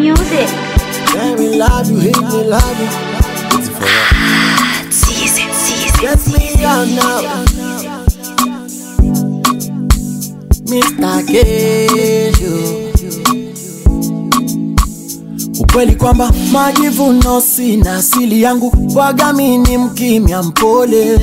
music. Let me love you, hate me, love you. Season, season, Get me out now. Mr. Kesho. Ukweli kwamba majivuno sina asili yangu, wagami ni mkimya mpole.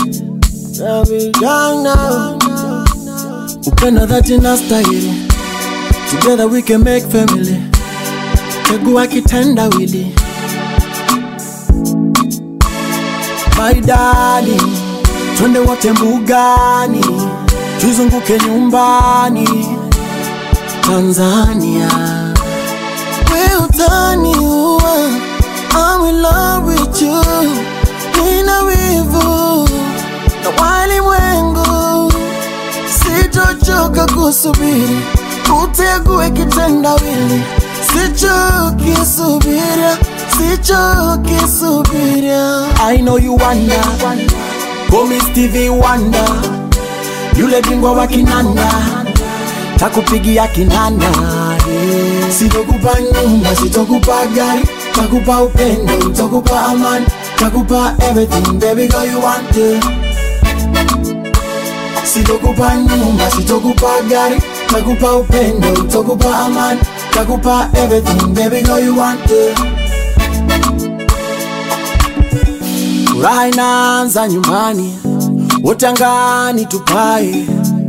Vijana, upendo dhati na stahili, together we can make family. Chagua kitendawili My darling, twende wote mbugani, tuzunguke nyumbani Tanzania. We utaniua, I'm in love with you, nina wivu na walimwengu, sitochoka kusubiri, utegue kitendawili, sichokisubiria, sichokisubiria. I know you wonder, call me Stevie Wonder, yule bingwa wa kinanda, takupigia kinanda. yeah. Sitokupa nyumba, sitokupa gari, takupa upendo, takupa amani, takupa everything, baby girl you want it. Sitokupa nyumba, sitokupa gari, takupa upendo, takupa amani, takupa everything, baby girl you want it. Furaha inaanza nyumbani, wote angani tupae,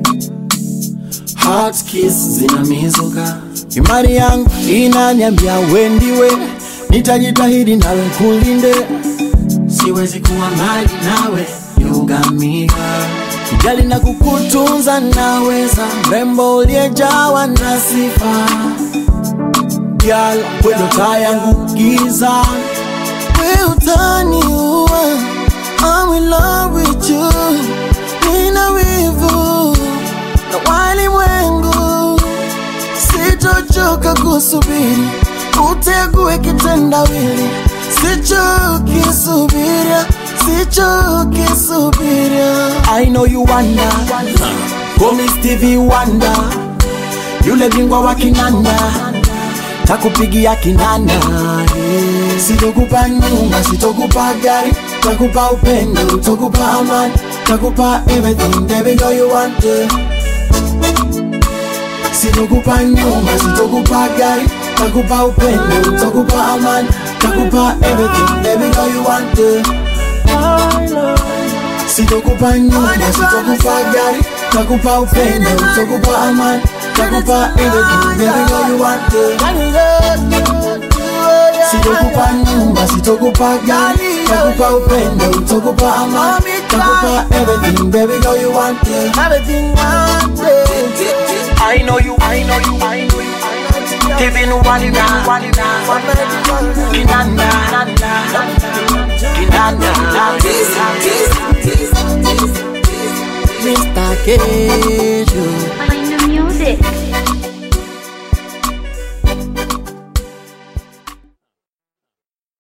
heart kiss zinamizuka, imani yangu inaniambia wendiwe, nitajitahidi nawe kulinde, siwezi kuwa mbali nawe, yugamika kujali na kukutunza, naweza mrembo uliyejawa na sifa, girl, kwendo taa yangu giza we utaniua, I'm in love with you, nina wivu na walimwengu, sitochoka kusubiri, utegue kitendawili, sichokisubiria, sichokisubiria. I know you wonder, call me Stevie Wonder, yule bingwa wa kinanda takupigia kinanda yeah. Sitokupa nyumba, sitokupa gari, takupa upendo, takupa amani, takupa everything, baby girl you want it. Sitokupa nyumba, sitokupa gari, takupa upendo, takupa amani, takupa everything, baby girl you want it. Sitokupa nyumba, sitokupa gari, takupa upendo, takupa amani, takupa everything, baby girl you want it. Sitokupa nyumba, sitokupa gari, takupa upendo, takupa amani, takupa everything, baby girl you want it. Everything wanted. I know you, I know you, I know you. Even walida, walida, kinanda, kinanda, Mr. Kesho. Find the music.